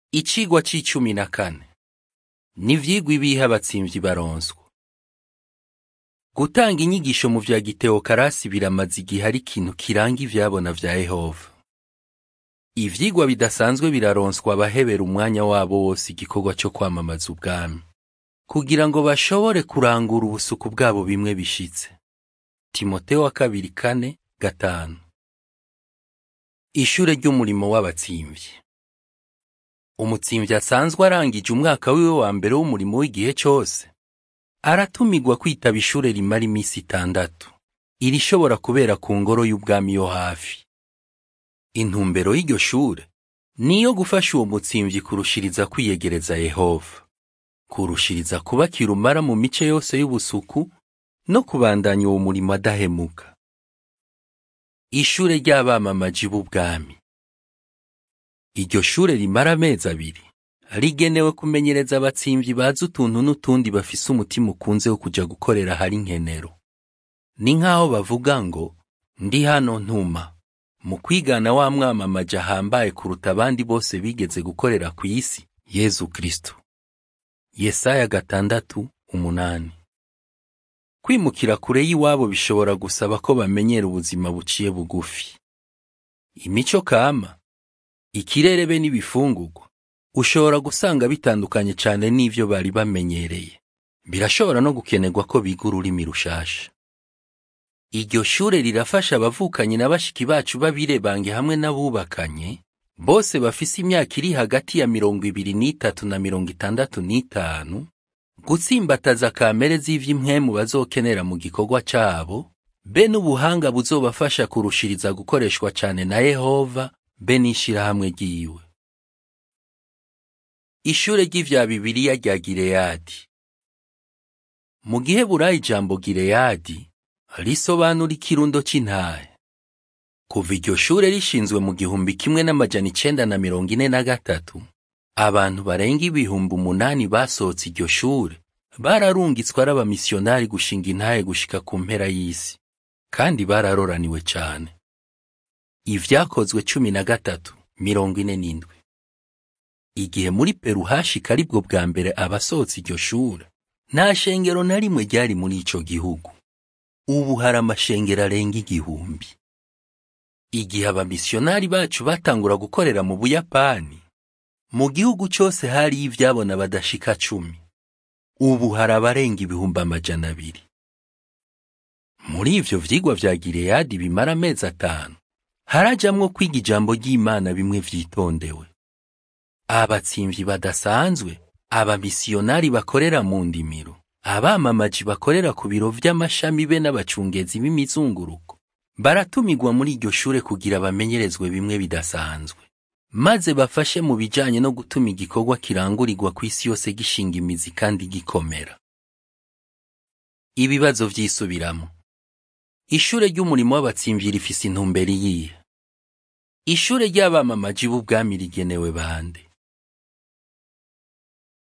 Icigwa c'icumi na kane ni ivyigwa ibihe abatsimvyi baronswa gutanga inyigisho mu vya gitewokarasi biramaze igihe ari ikintu kiranga ivyabona vya yehova ivyigwa bidasanzwe biraronswa abahebera umwanya wabo wose igikorwa co kwamamaza ubwami kugira ngo bashobore kurangura ubusuku bwabo bimwe bishitse timoteyo wa kabiri kane gatanu ishure ry'umurimo w'abatsimvyi umutsimvyi asanzwe arangije umwaka wiwe wa mbere w'umurimo w'igihe cose aratumirwa kwitaba ishure rimara imisi itandatu irishobora kubera ku ngoro y'ubwami yo hafi intumbero y'iryo shure ni iyo gufasha uwo mutsimvyi kurushiriza kwiyegereza yehova kurushiriza kuba kirumara mu mice yose y'ubusuku no kubandanya uwo murimo adahemuka ishure ry'abamamaji b'ubwami iryo shure rimara amezi abiri rigenewe kumenyereza abatsimvyi bazi utuntu n'utundi bafise umutima ukunze wo kuja gukorera hari nkenero ni nk'aho bavuga ngo ndi hano ntuma mu kwigana wa mwamamaji ahambaye kuruta abandi bose bigeze gukorera ku isi yezu kristo yesaya gatandatu umunani kwimukira kure y'iwabo bishobora gusaba ko bamenyera ubuzima buciye bugufi imico kama ikirere be n'ibifungurwa ushobora gusanga bitandukanye cane n'ivyo bari bamenyereye birashobora no gukenerwa ko biga ururimi rushasha iryo shure rirafasha abavukanyi na bashiki bacu b'abirebange hamwe n'abubakanye bose bafise imyaka iri hagati ya mirongo ibiri n'itatu na mirongo itandatu n'itanu gutsimbataza kamere z'ivy'impwemu bazokenera mu gikorwa cabo be n'ubuhanga buzobafasha kurushiriza gukoreshwa cane na yehova be n'ishirahamwe ryiwe ishure ry'ivya bibiriya rya gileyadi mu gihe burayi ijambo gileyadi risobanura ikirundo c'intahe kuva iryo shure rishinzwe mu gihumbi kimwe n'amajana icenda na mirongo ine na gatatu abantu barenga ibihumbi umunani basohotse iryo shure bararungitswe ari abamisiyonari gushinga intahe gushika ku mpera y'isi kandi bararoraniwe cane ivyakozwe cumi na gatatu mirongo ine n'indwi igihe muri peru hashika aribwo bwa mbere abasohotse iryo shure nta shengero na rimwe ryari muri ico gihugu ubu hari amashengero arenga igihumbi igihe abamisiyonari bacu batangura gukorera mu buyapani mu gihugu cose hariyo ivyabona badashika cumi ubu hari abarenga ibihumbi amajana abiri muri ivyo vyigwa vya gileyadi bimara amezi atanu harajamwo kwiga ijambo ry'imana bimwe vyitondewe abatsimvyi badasanzwe abamisiyonari bakorera mu ndimiro abamamaji bakorera ku biro vy'amashami be n'abacungezi b'imizunguruko baratumirwa muri iryo shure kugira bamenyerezwe bimwe bidasanzwe maze bafashe mu bijanye no gutuma igikorwa kirangurirwa ku isi yose gishinga imizi kandi gikomera ibibazo vyisubiramo ishure ry'umurimo w'abatsimvyi rifise intumbero iyihe ishure ry'abamamaji b'ubwami rigenewe bande